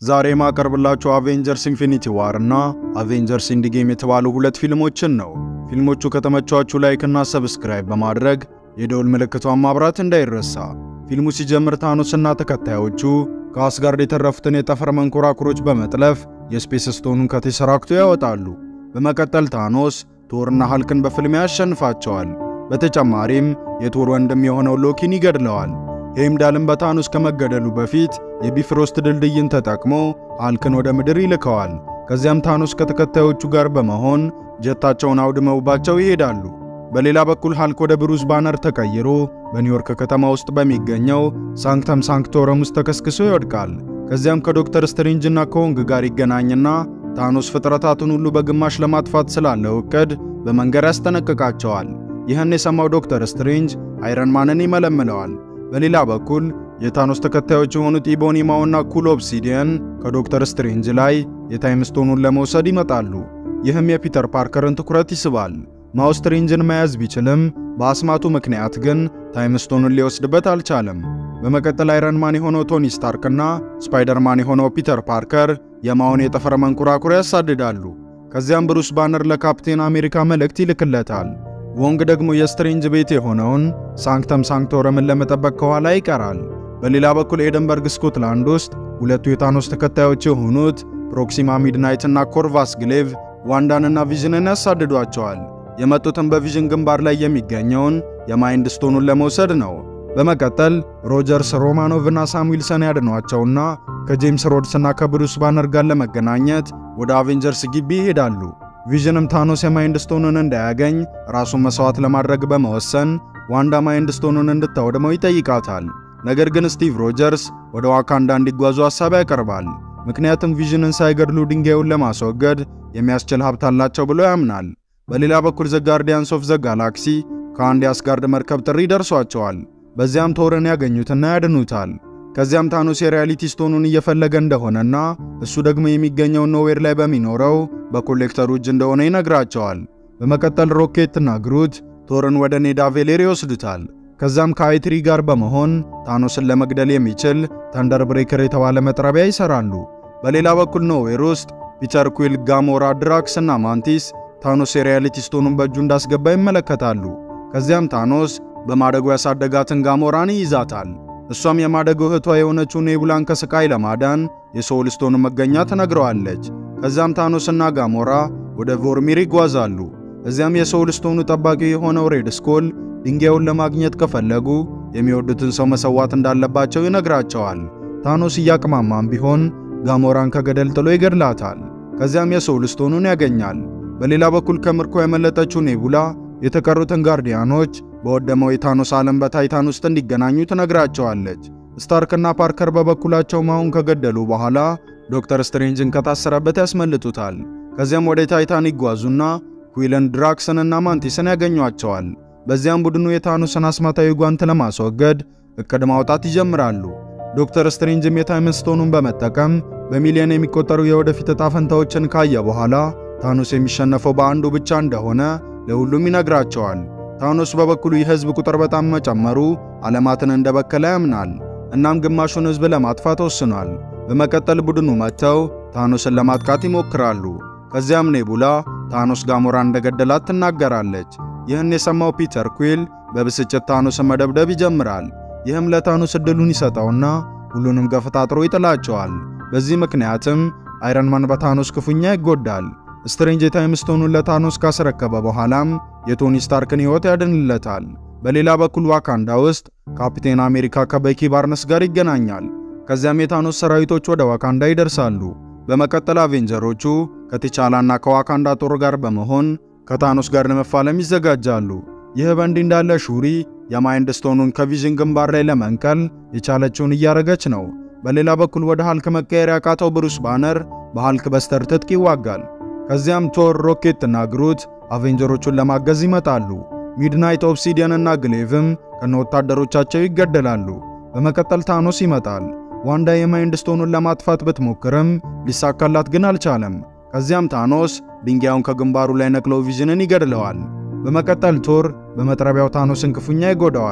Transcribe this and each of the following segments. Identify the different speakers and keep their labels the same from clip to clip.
Speaker 1: ዛሬ ማቀርብላችሁ አቬንጀርስ ኢንፊኒቲ ዋር እና አቬንጀርስ ኢንዲ ጌም የተባሉ ሁለት ፊልሞችን ነው። ፊልሞቹ ከተመቿችሁ ላይክ እና ሰብስክራይብ በማድረግ የደውል ምልክቷን ማብራት እንዳይረሳ። ፊልሙ ሲጀምር ታኖስና ተከታዮቹ ከአስጋርድ የተረፉትን የጠፈር መንኮራኩሮች በመጥለፍ የስፔስ ስቶኑን ከቴሰራክቱ ያወጣሉ። በመቀጠል ታኖስ ቶርና ሃልክን በፍልሚያ ያሸንፋቸዋል። በተጨማሪም የቶር ወንድም የሆነው ሎኪን ይገድለዋል። ሄምዳልም በታኖስ ከመገደሉ በፊት የቢፍሮስት ድልድይን ተጠቅሞ ሃልክን ወደ ምድር ይልከዋል። ከዚያም ታኖስ ከተከታዮቹ ጋር በመሆን ጀታቸውን አውድመውባቸው ይሄዳሉ። በሌላ በኩል ሃልክ ወደ ብሩስ ባነር ተቀይሮ በኒውዮርክ ከተማ ውስጥ በሚገኘው ሳንክተም ሳንክቶረም ውስጥ ተከስክሶ ይወድቃል። ከዚያም ከዶክተር ስትሬንጅ እና ከወንግ ጋር ይገናኝና ታኖስ ፍጥረታቱን ሁሉ በግማሽ ለማጥፋት ስላለው እቅድ በመንገድ ያስጠነቅቃቸዋል። ይህን የሰማው ዶክተር ስትሬንጅ አይረን ማንን ይመለምለዋል። በሌላ በኩል የታኖስ ተከታዮች የሆኑት ኢቦኒማውና ኩል ኦብሲዲየን ከዶክተር ስትሬንጅ ላይ የታይም ስቶኑን ለመውሰድ ይመጣሉ። ይህም የፒተር ፓርከርን ትኩረት ይስባል። ማው ስትሬንጅን መያዝ ቢችልም በአስማቱ ምክንያት ግን ታይም ስቶኑን ሊወስድበት አልቻለም። በመቀጠል አይረንማን የሆነው ቶኒ ስታርክና ስፓይደርማን የሆነው ፒተር ፓርከር የማውን የጠፈር መንኮራኩር ያሳድዳሉ። ከዚያም ብሩስ ባነር ለካፕቴን አሜሪካ መልእክት ይልክለታል። ወንግ ደግሞ የስትሬንጅ ቤት የሆነውን ሳንክተም ሳንክቶረምን ለመጠበቅ ከኋላ ይቀራል። በሌላ በኩል ኤደንበርግ ስኮትላንድ ውስጥ ሁለቱ የታኖስ ተከታዮች የሆኑት ፕሮክሲማ ሚድናይት እና ኮርቫስ ግሌቭ ዋንዳንና ቪዥንን ያሳድዷቸዋል። የመጡትም በቪዥን ግንባር ላይ የሚገኘውን የማይንድ ስቶኑን ለመውሰድ ነው። በመቀጠል ሮጀርስ ሮማኖቭና ሳም ዊልሰን ያድኗቸውና ከጄምስ ሮድስና ከብሩስ ባነር ጋር ለመገናኘት ወደ አቬንጀርስ ግቢ ይሄዳሉ። ቪዥንም ታኖስ የማይንድ ስቶኑን እንዳያገኝ ራሱን መስዋዕት ለማድረግ በመወሰን ዋንዳ ማይንድ ስቶኑን እንድታወድመው ይጠይቃታል። ነገር ግን ስቲቭ ሮጀርስ ወደ ዋካንዳ እንዲጓዙ ሐሳብ ያቀርባል። ምክንያቱም ቪዥንን ሳይገድሉ ድንጋዩን ለማስወገድ የሚያስችል ሀብት አላቸው ብሎ ያምናል። በሌላ በኩል ዘ ጋርዲያንስ ኦፍ ዘ ጋላክሲ ከአንድ የአስጋርድ መርከብ ጥሪ ደርሷቸዋል። በዚያም ቶርን ያገኙትና ያድኑታል። ከዚያም ታኖስ የሪያሊቲ ስቶኑን እየፈለገ እንደሆነና እሱ ደግሞ የሚገኘው ኖዌር ላይ በሚኖረው በኮሌክተሩ እጅ እንደሆነ ይነግራቸዋል። በመቀጠል ሮኬትና ግሩት ቶርን ወደ ኔዳ ቬሌር ይወስዱታል። ከዛም ከአይትሪ ጋር በመሆን ታኖስን ለመግደል የሚችል ተንደር ብሬከር የተባለ መጥረቢያ ይሰራሉ። በሌላ በኩል ኖዌር ውስጥ ፒተር ኩዊል፣ ጋሞራ፣ ድራክስ እና ማንቲስ ታኖስ የሪያሊቲ ስቶኑን በእጁ እንዳስገባ ይመለከታሉ። ከዚያም ታኖስ በማደጎ ያሳደጋትን ጋሞራን ይይዛታል። እሷም የማደጎ እህቷ የሆነችው ኔቡላን ከስቃይ ለማዳን የሶል ስቶን መገኛ ትነግረዋለች። ከዚያም ታኖስና ጋሞራ ወደ ቮርሚር ይጓዛሉ። እዚያም የሶል ስቶኑ ጠባቂ የሆነው ሬድ ስኮል ድንጋዩን ለማግኘት ከፈለጉ የሚወዱትን ሰው መሰዋት እንዳለባቸው ይነግራቸዋል። ታኖስ እያቅማማም ቢሆን ጋሞራን ከገደል ጥሎ ይገድላታል። ከዚያም የሶል ስቶኑን ያገኛል። በሌላ በኩል ከምርኮ የመለጠችው ኔቡላ የተቀሩትን ጋርዲያኖች በወደመው የታኖስ ዓለም በታይታን ውስጥ እንዲገናኙ ትነግራቸዋለች። ስታርክና ፓርከር በበኩላቸው ማውን ከገደሉ በኋላ ዶክተር ስትሬንጅን ከታሰረበት ያስመልጡታል። ከዚያም ወደ ታይታን ይጓዙና ኩዊልን፣ ድራክስንና ማንቲስን ያገኟቸዋል። በዚያም ቡድኑ የታኖስን አስማታዊ ጓንት ለማስወገድ እቅድ ማውጣት ይጀምራሉ። ዶክተር ስትሬንጅም የታይም ስቶኑን በመጠቀም በሚሊዮን የሚቆጠሩ የወደፊት ዕጣ ፈንታዎችን ካየ በኋላ ታኖስ የሚሸነፈው በአንዱ ብቻ እንደሆነ ለሁሉም ይነግራቸዋል። ታኖስ በበኩሉ የህዝብ ቁጥር በጣም መጨመሩ ዓለማትን እንደበከለ ያምናል። እናም ግማሹን ህዝብ ለማጥፋት ወስኗል። በመቀጠል ቡድኑ መጥተው ታኖስን ለማጥቃት ይሞክራሉ። ከዚያም ኔቡላ ታኖስ ጋሞራ እንደገደላት ትናገራለች። ይህን የሰማው ፒተር ኩዊል በብስጭት ታኖስን መደብደብ ይጀምራል። ይህም ለታኖስ እድሉን ይሰጠውና ሁሉንም ገፈታጥሮ ይጥላቸዋል። በዚህ ምክንያትም አይረንማን በታኖስ ክፉኛ ይጎዳል። ስትሬንጅ የታይም ስቶኑን ለታኖስ ካስረከበ በኋላም የቶኒ ስታርክን ሕይወት ያድንለታል። በሌላ በኩል ዋካንዳ ውስጥ ካፕቴን አሜሪካ ከበኪ ባርነስ ጋር ይገናኛል። ከዚያም የታኖስ ሰራዊቶች ወደ ዋካንዳ ይደርሳሉ። በመቀጠል አቬንጀሮቹ ከቲቻላና ከዋካንዳ ጦር ጋር በመሆን ከታኖስ ጋር ለመፋለም ይዘጋጃሉ። ይህ በእንዲህ እንዳለ ሹሪ የማይንድ ስቶኑን ከቪዥን ግንባር ላይ ለመንቀል የቻለችውን እያረገች ነው። በሌላ በኩል ወደ ሃልክ መቀየር ያቃተው ብሩስ ባነር በሃልክ በስተር ትጥቅ ይዋጋል። ከዚያም ቶር፣ ሮኬት እና ግሩት አቬንጀሮቹን ለማገዝ ይመጣሉ። ሚድናይት፣ ኦብሲዲየን እና ግሌቭም ከነ ወታደሮቻቸው ይገደላሉ። በመቀጠል ታኖስ ይመጣል። ዋንዳ የማይንድ ስቶኑን ለማጥፋት ብትሞክርም ሊሳካላት ግን አልቻለም። ከዚያም ታኖስ ድንጋዩን ከግንባሩ ላይ ነቅሎ ቪዥንን ይገድለዋል። በመቀጠል ቶር በመጥረቢያው ታኖስን ክፉኛ ይጎዳዋል።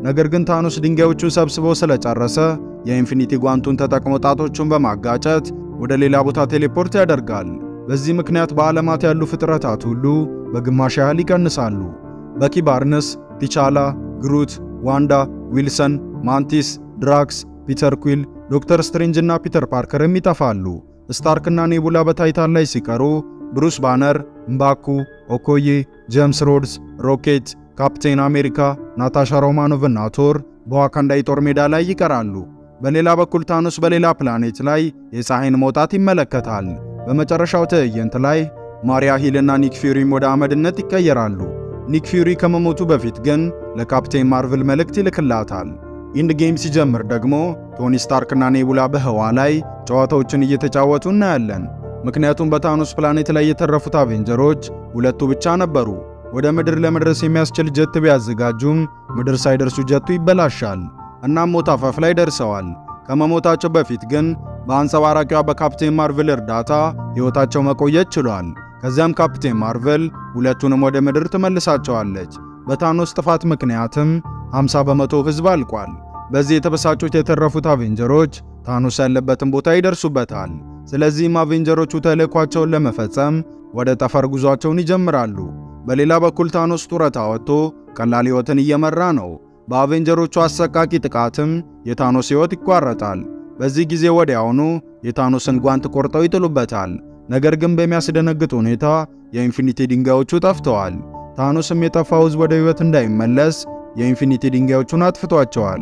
Speaker 1: ነገር ግን ታኖስ ድንጋዮቹን ሰብስቦ ስለጨረሰ የኢንፊኒቲ ጓንቱን ተጠቅሞ ጣቶቹን በማጋጨት ወደ ሌላ ቦታ ቴሌፖርት ያደርጋል። በዚህ ምክንያት በዓለማት ያሉ ፍጥረታት ሁሉ በግማሽ ያህል ይቀንሳሉ። በኪ ባርነስ፣ ቲቻላ፣ ግሩት፣ ዋንዳ፣ ዊልሰን፣ ማንቲስ፣ ድራክስ፣ ፒተር ኩዊል፣ ዶክተር ስትሬንጅ እና ፒተር ፓርከርም ይጠፋሉ። ስታርክና ኔቡላ በታይታን ላይ ሲቀሩ ብሩስ ባነር፣ ምባኩ፣ ኦኮዬ፣ ጄምስ ሮድስ፣ ሮኬት፣ ካፕቴን አሜሪካ፣ ናታሻ ሮማኖቭ እና ቶር በዋካንዳ የጦር ሜዳ ላይ ይቀራሉ። በሌላ በኩል ታኖስ በሌላ ፕላኔት ላይ የፀሐይን መውጣት ይመለከታል። በመጨረሻው ትዕይንት ላይ ማሪያ ሂል እና ኒክ ፊውሪም ወደ አመድነት ይቀየራሉ። ኒክ ፊውሪ ከመሞቱ በፊት ግን ለካፕቴን ማርቨል መልእክት ይልክላታል። ኢንድ ጌም ሲጀምር ደግሞ ቶኒ ስታርክ እና ኔቡላ በህዋ ላይ ጨዋታዎችን እየተጫወቱ እናያለን። ምክንያቱም በታኖስ ፕላኔት ላይ የተረፉት አቬንጀሮች ሁለቱ ብቻ ነበሩ። ወደ ምድር ለመድረስ የሚያስችል ጀት ቢያዘጋጁም ምድር ሳይደርሱ ጀቱ ይበላሻል። እናም ሞት አፋፍ ላይ ደርሰዋል። ከመሞታቸው በፊት ግን በአንጸባራቂዋ በካፕቴን ማርቨል እርዳታ ሕይወታቸው መቆየት ችሏል። ከዚያም ካፕቴን ማርቨል ሁለቱንም ወደ ምድር ትመልሳቸዋለች። በታኖስ ጥፋት ምክንያትም 50 በመቶ ሕዝብ አልቋል። በዚህ የተበሳጩት የተረፉት አቬንጀሮች ታኖስ ያለበትን ቦታ ይደርሱበታል። ስለዚህም አቬንጀሮቹ ተልዕኳቸውን ለመፈጸም ወደ ጠፈር ጉዟቸውን ይጀምራሉ። በሌላ በኩል ታኖስ ጡረታ ወጥቶ ቀላል ሕይወትን እየመራ ነው። በአቬንጀሮቹ አሰቃቂ ጥቃትም የታኖስ ሕይወት ይቋረጣል። በዚህ ጊዜ ወዲያውኑ የታኖስን ጓንት ቆርጠው ይጥሉበታል። ነገር ግን በሚያስደነግጥ ሁኔታ የኢንፊኒቲ ድንጋዮቹ ጠፍተዋል። ታኖስም የጠፋው ሕዝብ ወደ ሕይወት እንዳይመለስ የኢንፊኒቲ ድንጋዮቹን አጥፍቷቸዋል።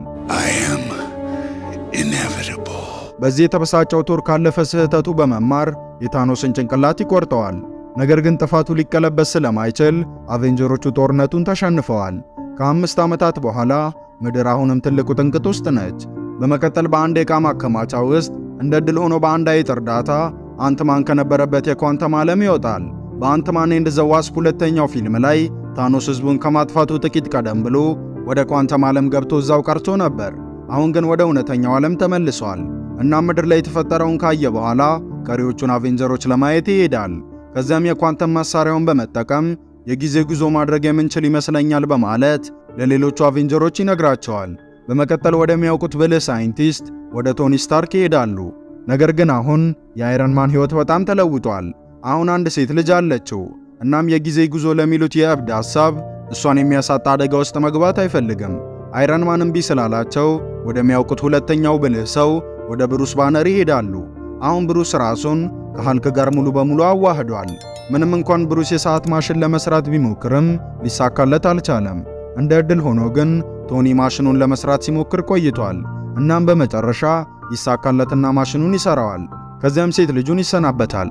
Speaker 1: በዚህ የተበሳጨው ቶር ካለፈ ስህተቱ በመማር የታኖስን ጭንቅላት ይቆርጠዋል። ነገር ግን ጥፋቱ ሊቀለበስ ስለማይችል አቬንጀሮቹ ጦርነቱን ተሸንፈዋል። ከአምስት ዓመታት በኋላ ምድር አሁንም ትልቁ ጥንቅጥ ውስጥ ነች። በመቀጠል በአንድ የዕቃ ማከማቻ ውስጥ እንደ ድል ሆኖ በአንድ አይጥ እርዳታ አንትማን ከነበረበት የኳንተም ዓለም ይወጣል። በአንትማን ኤንድ ዘ ዋስፕ ሁለተኛው ፊልም ላይ ታኖስ ሕዝቡን ከማጥፋቱ ጥቂት ቀደም ብሎ ወደ ኳንተም ዓለም ገብቶ እዛው ቀርቶ ነበር። አሁን ግን ወደ እውነተኛው ዓለም ተመልሷል እና ምድር ላይ የተፈጠረውን ካየ በኋላ ቀሪዎቹን አቬንጀሮች ለማየት ይሄዳል። ከዚያም የኳንተም መሳሪያውን በመጠቀም የጊዜ ጉዞ ማድረግ የምንችል ይመስለኛል በማለት ለሌሎቹ አቬንጀሮች ይነግራቸዋል። በመቀጠል ወደሚያውቁት ብልህ ሳይንቲስት ወደ ቶኒ ስታርክ ይሄዳሉ። ነገር ግን አሁን የአይረን ማን ሕይወት በጣም ተለውጧል። አሁን አንድ ሴት ልጅ አለችው። እናም የጊዜ ጉዞ ለሚሉት የእብድ ሐሳብ እሷን የሚያሳጣ አደጋ ውስጥ መግባት አይፈልግም። አይረን ማን እምቢ ስላላቸው ወደሚያውቁት ሁለተኛው ብልህ ሰው ወደ ብሩስ ባነር ይሄዳሉ። አሁን ብሩስ ራሱን ከሃልክ ጋር ሙሉ በሙሉ አዋህዷል። ምንም እንኳን ብሩስ የሰዓት ማሽን ለመስራት ቢሞክርም ሊሳካለት አልቻለም። እንደ ዕድል ሆኖ ግን ቶኒ ማሽኑን ለመስራት ሲሞክር ቆይቷል። እናም በመጨረሻ ይሳካለትና ማሽኑን ይሰራዋል። ከዚያም ሴት ልጁን ይሰናበታል።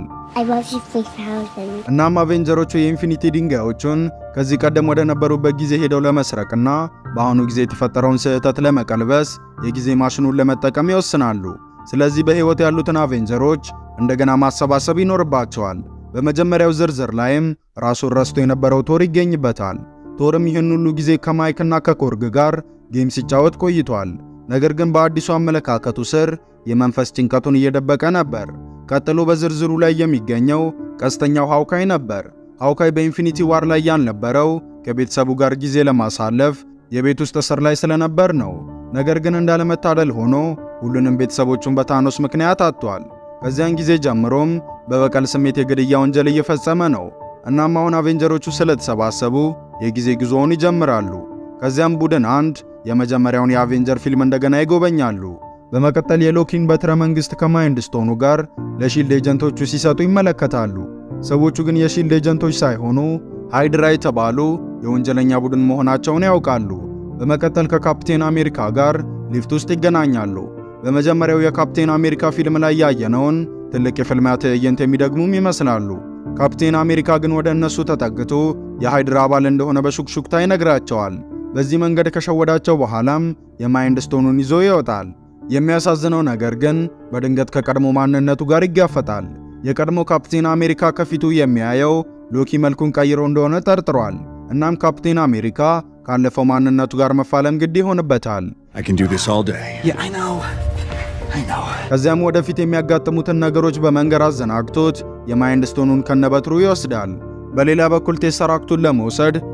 Speaker 1: እናም አቬንጀሮቹ የኢንፊኒቲ ድንጋዮቹን ከዚህ ቀደም ወደ ነበሩበት ጊዜ ሄደው ለመስረቅና በአሁኑ ጊዜ የተፈጠረውን ስህተት ለመቀልበስ የጊዜ ማሽኑን ለመጠቀም ይወስናሉ። ስለዚህ በሕይወት ያሉትን አቬንጀሮች እንደገና ማሰባሰብ ይኖርባቸዋል። በመጀመሪያው ዝርዝር ላይም ራሱን ረስቶ የነበረው ቶር ይገኝበታል። ቶርም ይህን ሁሉ ጊዜ ከማይክና ከኮርግ ጋር ጌም ሲጫወት ቆይቷል። ነገር ግን በአዲሱ አመለካከቱ ስር የመንፈስ ጭንቀቱን እየደበቀ ነበር። ቀጥሎ በዝርዝሩ ላይ የሚገኘው ቀስተኛው ሃውካይ ነበር። ሃውካይ በኢንፊኒቲ ዋር ላይ ያልነበረው ከቤተሰቡ ጋር ጊዜ ለማሳለፍ የቤት ውስጥ እስር ላይ ስለነበር ነው። ነገር ግን እንዳለመታደል ሆኖ ሁሉንም ቤተሰቦቹን በታኖስ ምክንያት አጥቷል። ከዚያን ጊዜ ጀምሮም በበቀል ስሜት የግድያ ወንጀል እየፈጸመ ነው። እናም አሁን አቬንጀሮቹ ስለተሰባሰቡ የጊዜ ጉዞውን ይጀምራሉ። ከዚያም ቡድን አንድ የመጀመሪያውን የአቬንጀር ፊልም እንደገና ይጎበኛሉ። በመቀጠል የሎኪን በትረ መንግሥት ከማይንድ ስቶኑ ጋር ለሺልድ ኤጀንቶቹ ሲሰጡ ይመለከታሉ። ሰዎቹ ግን የሺልድ ኤጀንቶች ሳይሆኑ ሃይድራ የተባሉ የወንጀለኛ ቡድን መሆናቸውን ያውቃሉ። በመቀጠል ከካፕቴን አሜሪካ ጋር ሊፍት ውስጥ ይገናኛሉ። በመጀመሪያው የካፕቴን አሜሪካ ፊልም ላይ ያየነውን ትልቅ የፍልሚያ ትዕይንት የሚደግሙም ይመስላሉ። ካፕቴን አሜሪካ ግን ወደ እነሱ ተጠግቶ የሃይድራ አባል እንደሆነ በሹክሹክታ ይነግራቸዋል። በዚህ መንገድ ከሸወዳቸው በኋላም የማይንድ ስቶኑን ይዞ ይወጣል። የሚያሳዝነው ነገር ግን በድንገት ከቀድሞ ማንነቱ ጋር ይጋፈጣል። የቀድሞ ካፕቴን አሜሪካ ከፊቱ የሚያየው ሎኪ መልኩን ቀይሮ እንደሆነ ጠርጥሯል። እናም ካፕቴን አሜሪካ ካለፈው ማንነቱ ጋር መፋለም ግድ ይሆንበታል። ከዚያም ወደፊት የሚያጋጥሙትን ነገሮች በመንገር አዘናግቶት የማይንድ ስቶኑን ከነበትሩ ይወስዳል። በሌላ በኩል ቴሰራክቱን ለመውሰድ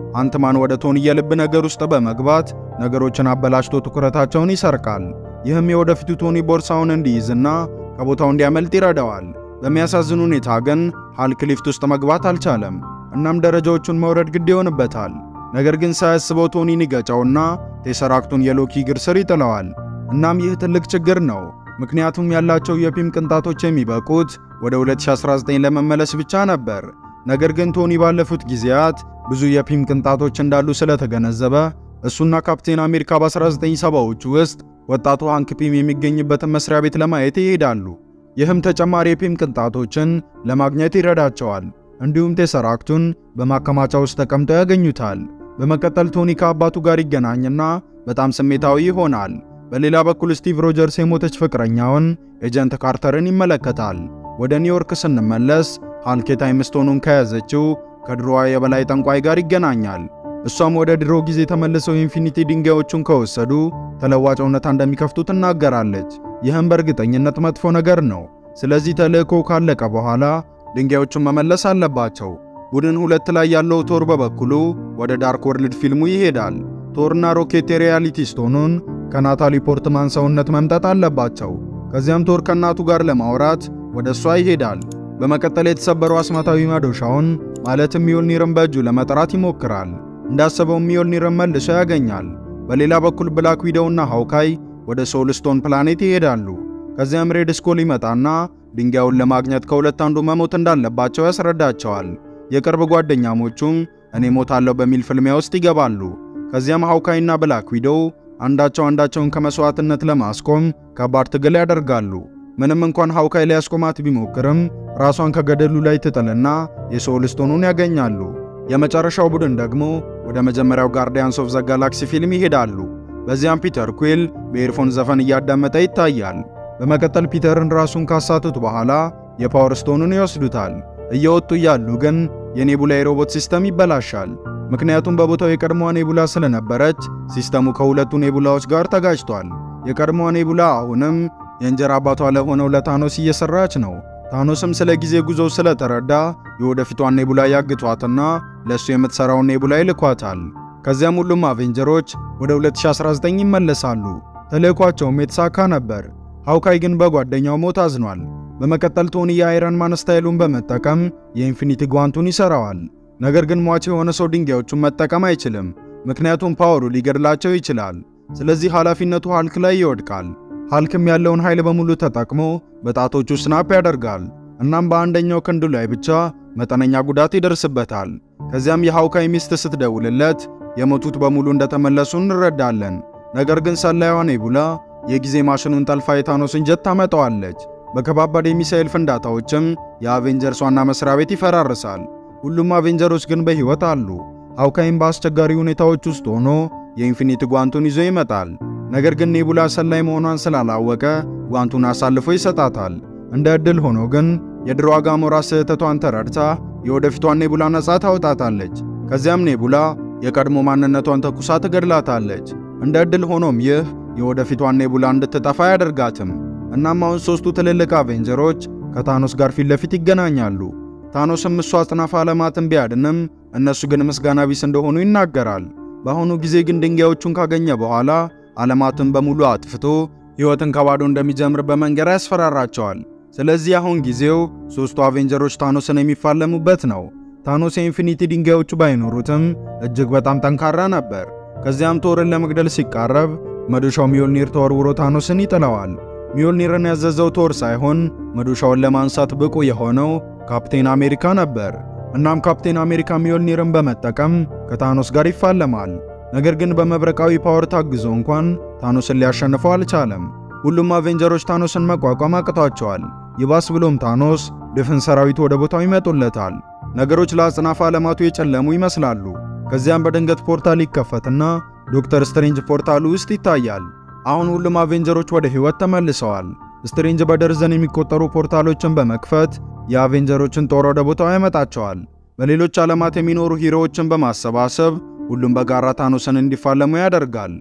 Speaker 1: አንትማን ወደ ቶኒ የልብ ነገር ውስጥ በመግባት ነገሮችን አበላሽቶ ትኩረታቸውን ይሰርቃል። ይህም የወደፊቱ ቶኒ ቦርሳውን እንዲይዝና ከቦታው እንዲያመልጥ ይረዳዋል። በሚያሳዝን ሁኔታ ግን ሃልክ ሊፍት ውስጥ መግባት አልቻለም። እናም ደረጃዎቹን መውረድ ግድ ይሆንበታል። ነገር ግን ሳያስበው ቶኒን ይገጨውና ቴሰራክቱን የሎኪ እግር ስር ይጥለዋል። እናም ይህ ትልቅ ችግር ነው፣ ምክንያቱም ያላቸው የፒም ቅንጣቶች የሚበቁት ወደ 2019 ለመመለስ ብቻ ነበር። ነገር ግን ቶኒ ባለፉት ጊዜያት ብዙ የፒም ቅንጣቶች እንዳሉ ስለተገነዘበ እሱና ካፕቴን አሜሪካ በ1970ዎቹ ውስጥ ወጣቱ ሃንክ ፒም የሚገኝበትን መስሪያ ቤት ለማየት ይሄዳሉ። ይህም ተጨማሪ የፒም ቅንጣቶችን ለማግኘት ይረዳቸዋል። እንዲሁም ቴሰራክቱን በማከማቻ ውስጥ ተቀምጠው ያገኙታል። በመቀጠል ቶኒ ከአባቱ ጋር ይገናኝና በጣም ስሜታዊ ይሆናል። በሌላ በኩል ስቲቭ ሮጀርስ የሞተች ፍቅረኛውን ኤጀንት ካርተርን ይመለከታል። ወደ ኒውዮርክ ስንመለስ ሃልክ የታይም ስቶኑን ከያዘችው ከድሮዋ የበላይ ጠንቋይ ጋር ይገናኛል። እሷም ወደ ድሮ ጊዜ ተመልሰው የኢንፊኒቲ ድንጋዮቹን ከወሰዱ ተለዋጭ እውነታ እንደሚከፍቱ ትናገራለች። ይህም በእርግጠኝነት መጥፎ ነገር ነው። ስለዚህ ተልእኮ ካለቀ በኋላ ድንጋዮቹን መመለስ አለባቸው። ቡድን ሁለት ላይ ያለው ቶር በበኩሉ ወደ ዳርክ ወርልድ ፊልሙ ይሄዳል። ቶርና ሮኬት የሪያሊቲ ስቶኑን ከናታሊ ፖርትማን ሰውነት መምጠጥ አለባቸው። ከዚያም ቶር ከእናቱ ጋር ለማውራት ወደ እሷ ይሄዳል። በመቀጠል የተሰበረው አስማታዊ መዶሻውን ማለትም ሚዮልኒርን በእጁ ለመጥራት ይሞክራል። እንዳሰበው ሚዮልኒርን መልሶ ያገኛል። በሌላ በኩል ብላክ ዊዶውና ሃውካይ ወደ ሶልስቶን ፕላኔት ይሄዳሉ። ከዚያም ሬድ ስኮል ይመጣና ድንጋዩን ለማግኘት ከሁለት አንዱ መሞት እንዳለባቸው ያስረዳቸዋል። የቅርብ ጓደኛሞቹም እኔ ሞታለሁ በሚል ፍልሚያ ውስጥ ይገባሉ። ከዚያም ሃውካይና ብላክ ዊዶው አንዳቸው አንዳቸውን ከመስዋዕትነት ለማስቆም ከባድ ትግል ያደርጋሉ። ምንም እንኳን ሃውካይ ሊያስቆማት ቢሞክርም ራሷን ከገደሉ ላይ ትጥልና የሶልስቶኑን ያገኛሉ። የመጨረሻው ቡድን ደግሞ ወደ መጀመሪያው ጋርዲያንስ ኦፍ ዘ ጋላክሲ ፊልም ይሄዳሉ። በዚያም ፒተር ኩዊል በኤርፎን ዘፈን እያዳመጠ ይታያል። በመቀጠል ፒተርን ራሱን ካሳቱት በኋላ የፓወር ስቶኑን ይወስዱታል። እየወጡ እያሉ ግን የኔቡላ የሮቦት ሲስተም ይበላሻል። ምክንያቱም በቦታው የቀድሞዋ ኔቡላ ስለነበረች ሲስተሙ ከሁለቱ ኔቡላዎች ጋር ተጋጭቷል። የቀድሞዋ ኔቡላ አሁንም የእንጀራ አባቷ ለሆነው ለታኖስ እየሰራች ነው። ታኖስም ስለ ጊዜ ጉዞው ስለተረዳ የወደፊቷን ኔቡላ ያግቷትና ለእሱ የምትሰራውን ኔቡላ ይልኳታል። ከዚያም ሁሉም አቬንጀሮች ወደ 2019 ይመለሳሉ። ተልእኳቸውም የተሳካ ነበር። ሃውካይ ግን በጓደኛው ሞት አዝኗል። በመቀጠል ቶኒ የአይረን ማን ስታይሉን በመጠቀም የኢንፊኒቲ ጓንቱን ይሰራዋል። ነገር ግን ሟች የሆነ ሰው ድንጋዮቹን መጠቀም አይችልም፣ ምክንያቱም ፓወሩ ሊገድላቸው ይችላል። ስለዚህ ኃላፊነቱ ሃልክ ላይ ይወድቃል። ሃልክም ያለውን ኃይል በሙሉ ተጠቅሞ በጣቶቹ ስናፕ ያደርጋል። እናም በአንደኛው ክንዱ ላይ ብቻ መጠነኛ ጉዳት ይደርስበታል። ከዚያም የሃውካይ ሚስት ስትደውልለት የሞቱት በሙሉ እንደተመለሱ እንረዳለን። ነገር ግን ሰላይዋ ኔቡላ የጊዜ ማሽኑን ጠልፋ የታኖስን ጀት ታመጣዋለች። በከባባድ የሚሳኤል ፍንዳታዎችም የአቬንጀርስ ዋና መስሪያ ቤት ይፈራርሳል። ሁሉም አቬንጀሮች ግን በሕይወት አሉ። ሃውካይም በአስቸጋሪ ሁኔታዎች ውስጥ ሆኖ የኢንፊኒቲ ጓንቱን ይዞ ይመጣል። ነገር ግን ኔቡላ ሰላይ መሆኗን ስላላወቀ ጓንቱን አሳልፎ ይሰጣታል። እንደ ዕድል ሆኖ ግን የድሮዋ ጋሞራ ስህተቷን ተረድታ የወደፊቷን ኔቡላ ነጻ ታወጣታለች። ከዚያም ኔቡላ የቀድሞ ማንነቷን ተኩሳ ትገድላታለች። እንደ ዕድል ሆኖም ይህ የወደፊቷን ኔቡላ እንድትጠፋ አያደርጋትም። እናም አሁን ሦስቱ ትልልቅ አቬንጀሮች ከታኖስ ጋር ፊት ለፊት ይገናኛሉ። ታኖስም እሱ አጽናፈ ዓለማትን ቢያድንም እነሱ ግን ምስጋና ቢስ እንደሆኑ ይናገራል። በአሁኑ ጊዜ ግን ድንጋዮቹን ካገኘ በኋላ ዓለማትን በሙሉ አጥፍቶ ሕይወትን ከባዶ እንደሚጀምር በመንገር ያስፈራራቸዋል። ስለዚህ አሁን ጊዜው ሦስቱ አቬንጀሮች ታኖስን የሚፋለሙበት ነው። ታኖስ የኢንፊኒቲ ድንጋዮቹ ባይኖሩትም እጅግ በጣም ጠንካራ ነበር። ከዚያም ቶርን ለመግደል ሲቃረብ መዶሻው ሚዮልኒር ተወርውሮ ታኖስን ይጥለዋል። ሚዮልኒርን ያዘዘው ቶር ሳይሆን መዶሻውን ለማንሳት ብቁ የሆነው ካፕቴን አሜሪካ ነበር። እናም ካፕቴን አሜሪካ ሚዮልኒርን በመጠቀም ከታኖስ ጋር ይፋለማል። ነገር ግን በመብረቃዊ ፓወር ታግዞ እንኳን ታኖስን ሊያሸንፈው አልቻለም። ሁሉም አቬንጀሮች ታኖስን መቋቋም አቅቷቸዋል። ይባስ ብሎም ታኖስ ድፍን ሰራዊቱ ወደ ቦታው ይመጡለታል። ነገሮች ለአጽናፈ ዓለማቱ የጨለሙ ይመስላሉ። ከዚያም በድንገት ፖርታል ይከፈትና ዶክተር ስትሬንጅ ፖርታሉ ውስጥ ይታያል። አሁን ሁሉም አቬንጀሮች ወደ ሕይወት ተመልሰዋል። ስትሬንጅ በደርዘን የሚቆጠሩ ፖርታሎችን በመክፈት የአቬንጀሮችን ጦር ወደ ቦታው ያመጣቸዋል። በሌሎች ዓለማት የሚኖሩ ሂሮዎችን በማሰባሰብ ሁሉም በጋራ ታኖስን እንዲፋለሙ ያደርጋል።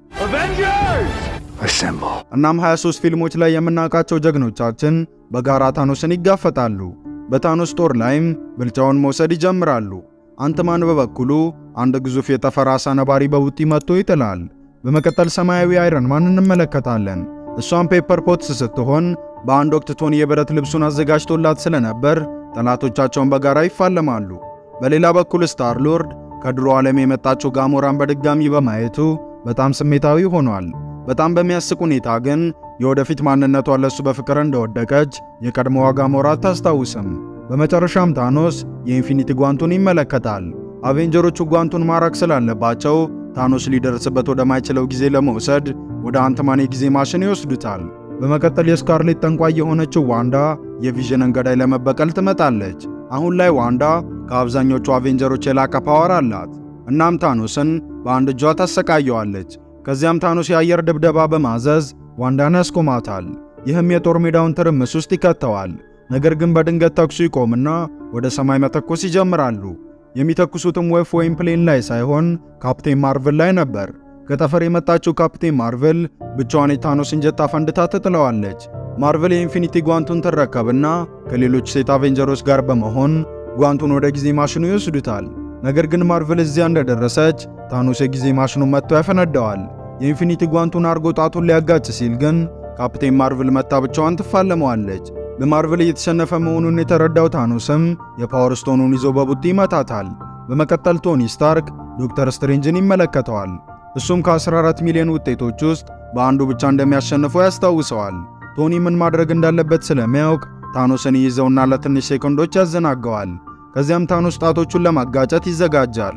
Speaker 1: እናም 23 ፊልሞች ላይ የምናውቃቸው ጀግኖቻችን በጋራ ታኖስን ይጋፈጣሉ። በታኖስ ጦር ላይም ብልጫውን መውሰድ ይጀምራሉ። አንትማን በበኩሉ አንድ ግዙፍ የጠፈር አሳ ነባሪ በቡጢ መጥቶ ይጥላል። በመቀጠል ሰማያዊ አይረን ማን እንመለከታለን። እሷም ፔፐር ፖትስ ስትሆን በአንድ ወቅት ቶኒ የብረት ልብሱን አዘጋጅቶላት ስለነበር ጠላቶቻቸውን በጋራ ይፋለማሉ። በሌላ በኩል ስታር ሎርድ ከድሮ ዓለም የመጣችው ጋሞራን በድጋሚ በማየቱ በጣም ስሜታዊ ሆኗል። በጣም በሚያስቅ ሁኔታ ግን የወደፊት ማንነቷ ለሱ በፍቅር እንደወደቀች የቀድሞዋ ጋሞራ አታስታውስም። በመጨረሻም ታኖስ የኢንፊኒቲ ጓንቱን ይመለከታል። አቬንጀሮቹ ጓንቱን ማራክ ስላለባቸው ታኖስ ሊደርስበት ወደማይችለው ጊዜ ለመውሰድ ወደ አንትማን የጊዜ ማሽን ይወስዱታል። በመቀጠል የስካርሌት ጠንቋይ የሆነችው ዋንዳ የቪዥንን ገዳይ ለመበቀል ትመጣለች። አሁን ላይ ዋንዳ ከአብዛኞቹ አቬንጀሮች የላቀ ፓወር አላት። እናም ታኖስን በአንድ እጇ ታሰቃየዋለች። ከዚያም ታኖስ የአየር ድብደባ በማዘዝ ዋንዳን ያስቆማታል። ይህም የጦር ሜዳውን ትርምስ ውስጥ ይከተዋል። ነገር ግን በድንገት ተኩሱ ይቆምና ወደ ሰማይ መተኮስ ይጀምራሉ። የሚተኩሱትም ወፍ ወይም ፕሌን ላይ ሳይሆን ካፕቴን ማርቨል ላይ ነበር። ከጠፈር የመጣችው ካፕቴን ማርቨል ብቻዋን የታኖስን ጀት አፈንድታ ትጥለዋለች። ማርቨል የኢንፊኒቲ ጓንቱን ትረከብና ከሌሎች ሴት አቬንጀሮች ጋር በመሆን ጓንቱን ወደ ጊዜ ማሽኑ ይወስዱታል። ነገር ግን ማርቨል እዚያ እንደደረሰች ታኖስ የጊዜ ማሽኑን መጥቶ ያፈነደዋል። የኢንፊኒቲ ጓንቱን አርጎ ጣቱን ሊያጋጭ ሲል ግን ካፕቴን ማርቨል መታ ብቻዋን ትፋለመዋለች። በማርቨል እየተሸነፈ መሆኑን የተረዳው ታኖስም የፓወር ስቶኑን ይዞ በቡጢ ይመታታል። በመቀጠል ቶኒ ስታርክ ዶክተር ስትሬንጅን ይመለከተዋል። እሱም ከ14 ሚሊዮን ውጤቶች ውስጥ በአንዱ ብቻ እንደሚያሸንፈው ያስታውሰዋል። ቶኒ ምን ማድረግ እንዳለበት ስለሚያውቅ ታኖስን ይይዘውና ለትንሽ ሴኮንዶች ያዘናገዋል። ከዚያም ታኖስ ጣቶቹን ለማጋጨት ይዘጋጃል።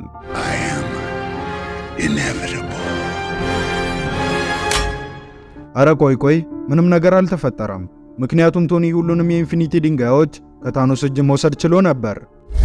Speaker 1: አረ ቆይ ቆይ፣ ምንም ነገር አልተፈጠረም። ምክንያቱም ቶኒ ሁሉንም የኢንፊኒቲ ድንጋዮች ከታኖስ እጅ መውሰድ ችሎ ነበር።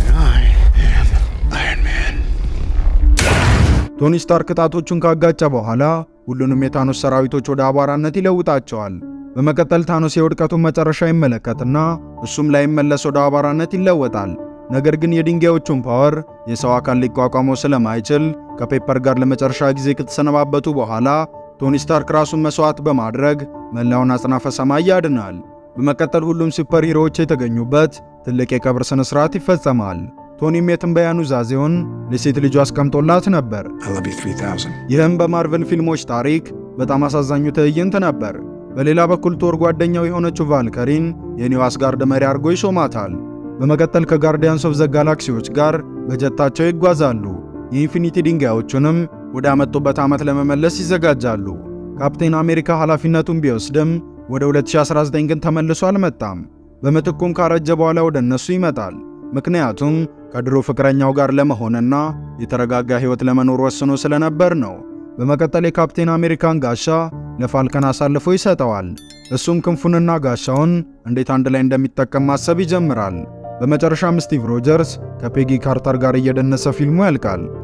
Speaker 1: ቶኒ ስታርክ ጣቶቹን ካጋጨ በኋላ ሁሉንም የታኖስ ሰራዊቶች ወደ አቧራነት ይለውጣቸዋል። በመቀጠል ታኖስ የውድቀቱን መጨረሻ ይመለከትና እሱም ላይመለስ ወደ አቧራነት ይለወጣል። ነገር ግን የድንጋዮቹን ፓወር የሰው አካል ሊቋቋመው ስለማይችል ከፔፐር ጋር ለመጨረሻ ጊዜ ከተሰነባበቱ በኋላ ቶኒ ስታርክ ራሱን መስዋዕት በማድረግ መላውን አጽናፈ ሰማይ ያድናል። በመቀጠል ሁሉም ሱፐር ሂሮዎች የተገኙበት ትልቅ የቀብር ስነ ስርዓት ይፈጸማል። ቶኒም የትንበያ ኑዛዜውን ለሴት ልጁ አስቀምጦላት ነበር። ይህም በማርቨል ፊልሞች ታሪክ በጣም አሳዛኙ ትዕይንት ነበር። በሌላ በኩል ቶር ጓደኛው የሆነችው ቫልከሪን የኒው አስጋርድ መሪ አድርጎ ይሾማታል። በመቀጠል ከጋርዲያንስ ኦፍ ዘ ጋላክሲዎች ጋር በጀታቸው ይጓዛሉ። የኢንፊኒቲ ድንጋዮቹንም ወደ አመጡበት ዓመት ለመመለስ ይዘጋጃሉ። ካፕቴን አሜሪካ ኃላፊነቱን ቢወስድም ወደ 2019 ግን ተመልሶ አልመጣም። በምትኩም ካረጀ በኋላ ወደ እነሱ ይመጣል። ምክንያቱም ከድሮ ፍቅረኛው ጋር ለመሆንና የተረጋጋ ሕይወት ለመኖር ወስኖ ስለነበር ነው። በመቀጠል የካፕቴን አሜሪካን ጋሻ ለፋልከን አሳልፎ ይሰጠዋል። እሱም ክንፉንና ጋሻውን እንዴት አንድ ላይ እንደሚጠቀም ማሰብ ይጀምራል። በመጨረሻም ስቲቭ ሮጀርስ ከፔጊ ካርተር ጋር እየደነሰ ፊልሙ ያልቃል።